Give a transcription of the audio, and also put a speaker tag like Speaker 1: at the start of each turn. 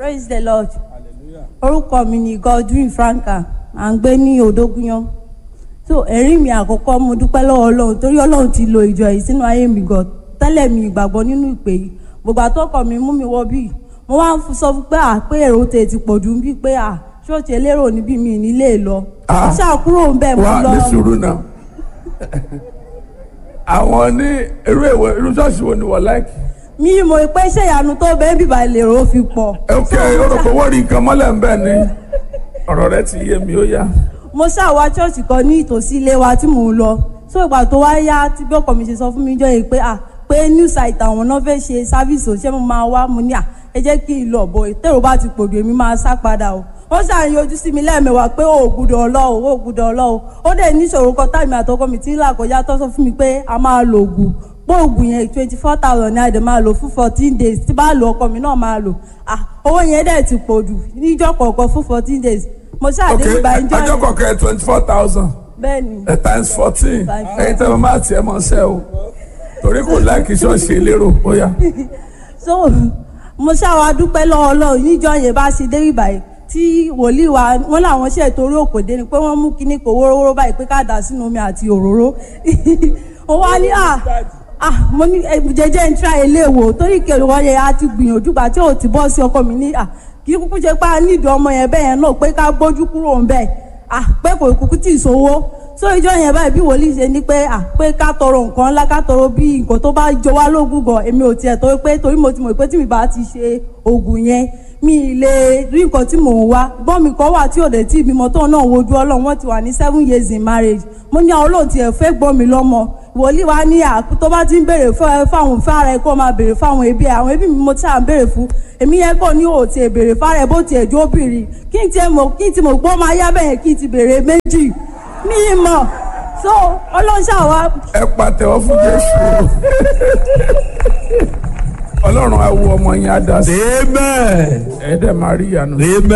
Speaker 1: praise the lord orúkọ mi ni godwin franka à ń gbé ní odógúnyán so ẹ̀rí mi àkọ́kọ́ mo dúpẹ́ lọ́wọ́ ọlọ́run torí ọlọ́run ti lo ìjọ yìí sínú ayé mi gan tẹ́lẹ̀ mi ìgbàgbọ́ nínú ìpè yìí gbogbo àtọ́kọ̀ mi mú mi wọ bíi mo wá ń sọ fún pé à pé èrò tè ti pọ̀ jù bí pé à ṣọ́ọ̀ṣì elérò níbí mi nílé lọ
Speaker 2: Ah.
Speaker 1: mo ṣàkúrò ń bẹ̀ mo
Speaker 2: wá
Speaker 1: lọ
Speaker 2: ní sùúrù náà àwọn ní irú èwo irú ṣọ́ọ̀ṣì wo ni wọ́n láìkì.
Speaker 1: mi mọ̀ pé ṣé ìyanu tó bẹ́ẹ̀ bíbá lèrò fi pọ̀
Speaker 2: ok orúkọ wọ́n rí nǹkan mọ́lẹ̀ ń bẹ̀ ni ọ̀rọ̀ rẹ ti yé mi ó yá.
Speaker 1: mo ṣàwá ṣọ́ọ̀ṣì kan ní ìtòsí ilé wa tí mò ń lọ so ìgbà tó wá yá tí bí ọkọ mi ṣe sọ fún mi jọ yìí pé à pé new site àwọn náà fẹ́ ṣe sáfíìsì òṣìṣẹ́ mo máa wá mo ní à ẹ jẹ́ kí n lọ bọ̀ ìtẹ̀rù bá ti pòdù èmi máa sá padà o wọ́n ṣàyàn ojú sí mi lẹ́ẹ̀mẹwàá pé ó gbúdọ̀ ọlọ́ọ̀ ó gbúdọ̀ ọlọ́ọ̀ ó dẹ̀ níṣòro kan táìmì àtọkọ mi tí ń là kọjá tó sọ fún mi pé a máa lo oògùn pé oògùn yẹn twenty four thousand ní àdè máa lò fún fourteen days tí bá lo ọkọ mi náà máa lò ah owó yẹn dẹ̀ ti pòdù níjọ́ kọ̀ọ̀kan fún fourteen days mo
Speaker 2: ok
Speaker 1: ṣàdéhùn bá ń jọ
Speaker 2: ọjọ́
Speaker 1: yẹn
Speaker 2: kọ̀ọ̀kan twenty four thousand
Speaker 1: bẹ́ẹ̀ ni
Speaker 2: times fourteen
Speaker 1: Times
Speaker 2: ẹ̀yin tẹ́ mo máa tiẹ̀ mọ́ ṣẹ́ o torí kò láìkì ṣọ́ọ̀ṣì elérò ó yá.
Speaker 1: so mo ṣàwà dúpẹ́ lọ́wọ́ ọlọ́run níjọ́ yẹn bá ṣe dé ìbàyẹ̀ tí wòlíì wa wọn làwọn ṣe torí òkòdé ni pé wọ́n mú kinní kò wórówóró báyìí pé ká dà sínú omi àti òróró ó wá ní à à mo ní ẹ, jẹjẹ ń tra ilé wò torí kèrè wọn yẹn á ti gbìyànjú gbà tí ò ti bọ́ sí ọkọ mi ní à kì í kúkú ṣe pé a nídìí ọmọ yẹn bẹ́ẹ̀ yẹn náà pé ká gbójú kúrò ń bẹ́ẹ̀ à pé kò kúkú tì í sówó so ìjọ yẹn báyìí bí wòlíì ṣe ní pé à pé ká tọrọ nǹkan ńlá ká tọrọ bí nǹkan tó bá jọ wá lógún gan èmi ò tiẹ̀ tó pé torí mo ti mọ̀ pé tí mi bá ti ṣe oògùn yẹn mi ì lè rí nǹkan tí mò ń wá gbọ́n mi kan wà tí ò dé tí ìbímọ tóun náà wojú ọlọ́run wọ́n ti wà ní seven years in marriage mo ní àwọn olóòtú ẹ̀ fẹ́ gbọ́n mi lọ́mọ wòlíì wa ní à tó bá ti ń béèrè fún- fáwọn fára ẹ kó máa béèrè fáwọn ẹbí ẹ àwọn ẹbí mi mo ti à ń béèrè fún èmi yẹn kò ní òòtì ẹ béèrè fára ẹ bó tiẹ̀ jó bìrì kí n tiẹ̀ mọ̀ kí n ti mọ̀ gbọ́ máa yá bẹ́ẹ̀ kí n ti béèrè méjì mi ì mọ̀ so ọlọ́ṣà wa
Speaker 2: ẹ pàtẹ́wọ́ fún jésù ọlọ́run á wo ọmọ yẹn á dá sí
Speaker 3: Amen.
Speaker 2: ẹ dẹ̀ máa rí ìyanu.
Speaker 3: Amen.